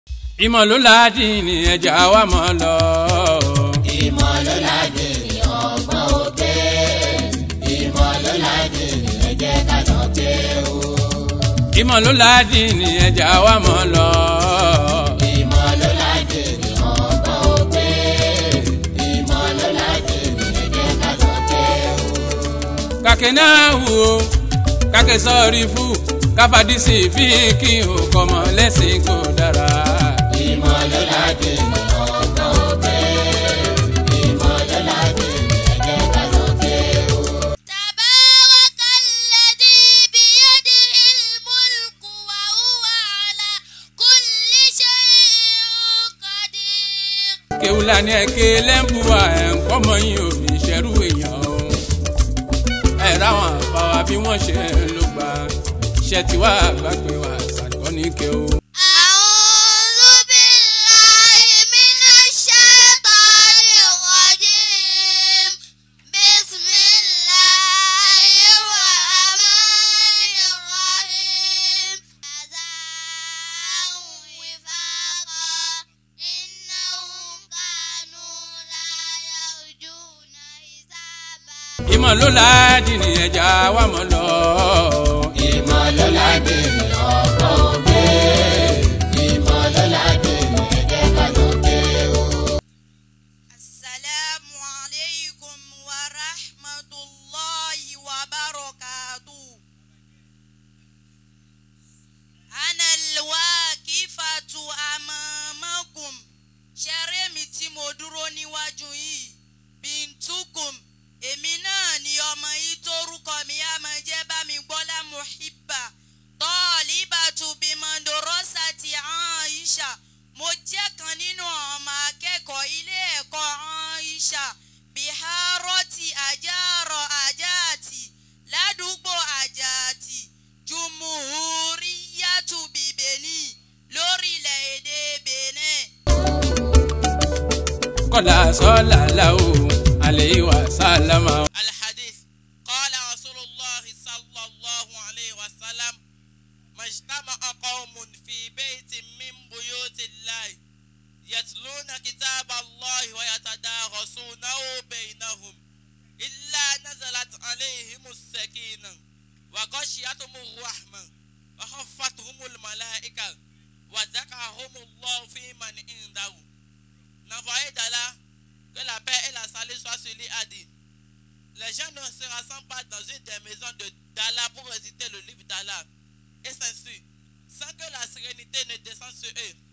ìmọ̀ ló láàdì ní ẹja wa mọ̀ lọ. ìmọ̀ ló láti ní ọgbọ́n òkè ìmọ̀ ló láti ní ẹ̀jẹ̀ kàná pé o. ìmọ̀ ló láàdì ní ẹja wa mọ̀ lọ. ìmọ̀ ló láti ní ọgbọ́n òkè ìmọ̀ ló láti ní ẹ̀jẹ̀ kàná pé o. kàkẹ́ náà wò ó kàkẹ́ sọ́ọ́rí fún káfàdísì fi kí o kọ́mọ lẹ́sìn kò dára. ìmọ̀ ló láti ní ọgbọ́n òkè ìmọ̀ ló láti ní ẹ̀jẹ̀ kàná pé o. تبارك الذي بيده الملك وهو على كل شيء قدير kéwùlà ní ẹ̀kẹ́ lẹ́ńbùwà ẹ̀ ń kọ́mọ yín ò fi ṣẹ́rú èèyàn o. ẹ̀ ráwọn àbáwá bí wọ́n ṣe ló gbà ṣẹ́ tí wàá gbàgbé wa ṣàkọ́ ní kéwù. أعوذ بالله من الشيطان الرجيم بسم الله الرحمن الرحيم جزاء وفاقا إنهم كانوا لا يرجون حسابا ìmọ̀ ló láàdì ní ẹja wa mọ̀ lọ. ìmọ̀ ló láti ní ọgbọ́n òkè ìmọ̀ ló láti ní ẹ̀jẹ̀ kàná pé o. السلام عليكم ورحمة الله وبركاته أنا الواقفة أمامكم ṣẹ́rẹ́mi tí mo dúró níwájú yìí bíntukum èmi náà ni ọmọ yìí tórúkọ mi á máa jẹ́ bámi gbọ́lá muhibba tọ́ọ̀lìbàtú bímọ̀ndòrọ́sà ti Aisha mo jẹ́ kan nínú ọmọ akẹ́kọ̀ọ́ ilé ẹ̀kọ́ Aisha biharoti ajárọ̀ ajáàtì ládùúgbò ajáàtì jumuhuriyatu bìbẹ̀ni lórílẹ̀‐èdè Benin. kọ́lá sọ́lá làwọ̀ àlẹ́ ìwà sálámà. الحديث قال رسول الله صلى الله عليه وسلم ما اجتمع قوم في بيت من بيوت الله يتلون كتاب الله ويتدارسونه بينهم إلا نزلت عليهم السكينة وغشيتهم الرحمة وخفتهم الملائكة وذكرهم الله في من عنده N'envoyé d'Allah, que la paix et la salut soient sur lui, a dit Les gens ne se rassemblent pas dans une des maisons de d'Allah pour réciter le livre d'Allah et s'insuit, sans que la sérénité ne descende sur eux.